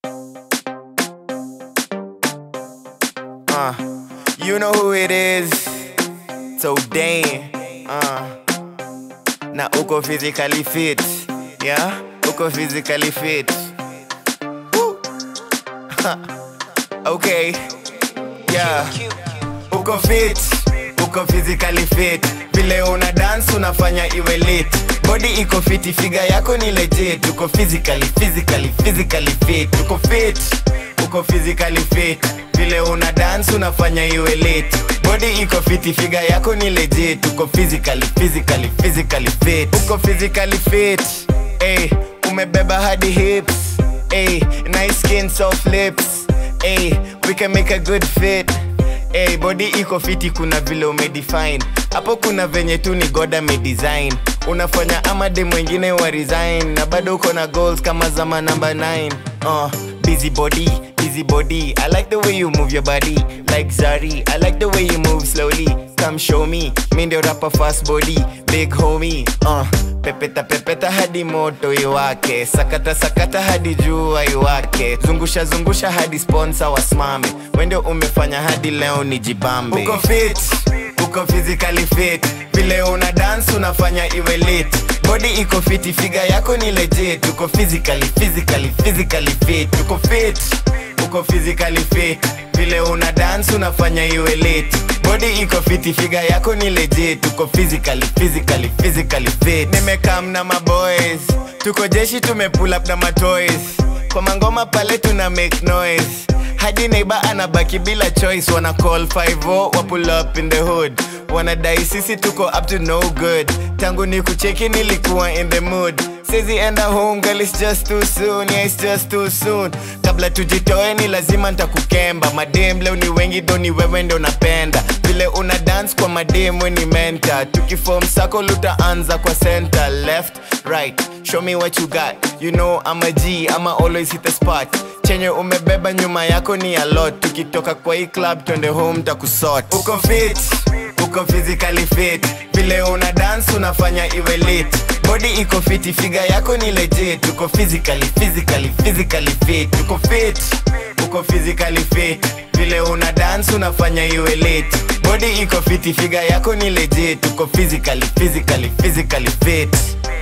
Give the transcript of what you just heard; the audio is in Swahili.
Uh, you know who it is. So damn. Uh, na uko physically fit. Yeah, uko physically fit. Woo. okay. Yeah. Uko fit. Uko physically fit. Vile una dance unafanya iwe lit. Body iko fiti, figa yako ni legit. Uko physically, physically, physically fit. Uko fit. Uko physically fit. Vile una dance unafanya iwe lit. Body iko fiti, figa yako ni legit. Uko physically, physically, physically fit. Uko physically fit. Hey, umebeba hadi hips. Hey, nice skin, soft lips. Hey, we can make a good fit. Hey, body iko fiti, kuna vile umedefine hapo, kuna venye tu ni God amedesign. Unafanya ama de mwingine wa resign, na bado uko na goals kama zama number 9 uh, busy body, busy body. I like the way you move your body like Zari. I like the way you move slowly. Come show me, mi ndio rapper fast body, big homie. Uh, pepeta pepeta hadi moto iwake, sakata sakata hadi jua iwake, zungusha zungusha hadi sponsor wasimame. Wende umefanya hadi leo nijibambe. Uko fit, uko physically fit, vile una dance unafanya iwe lit. Body iko fiti, figa yako ni legit. Uko physically, physically, physically fit. Uko fit, uko physically fit, vile una dance unafanya iwe lit. Body iko fiti, figa yako ni legit. Uko physically, physically, physically fit. Nimekam na maboys, tuko jeshi tumepull up na matoys. Kwa mangoma pale tuna make noise hadi neighbor anabaki bila choice wana call 50 wa pull up in the hood wanadai sisi tuko up to no good tangu ni kucheki nilikuwa in the mood sezi enda home girl it's just too soon yeah it's just too soon kabla tujitoe ni lazima ntakukemba madem leo ni wengi do ni wewe ndo napenda vile una dance kwa madem we ni menta tukifom sako lutaanza kwa center left right show me what you got you know I'm a G I'ma always hit the spot chenye umebeba nyuma yako ni a lot tukitoka kwa hii club twende home takusort uko fit uko physically fit vile una dance unafanya iwe lit body iko fiti figa yako ni legit uko physically physically physically fit uko fit uko physically fit vile una dance unafanya iwe lit body iko fiti figa yako ni legit uko physically physically physically fit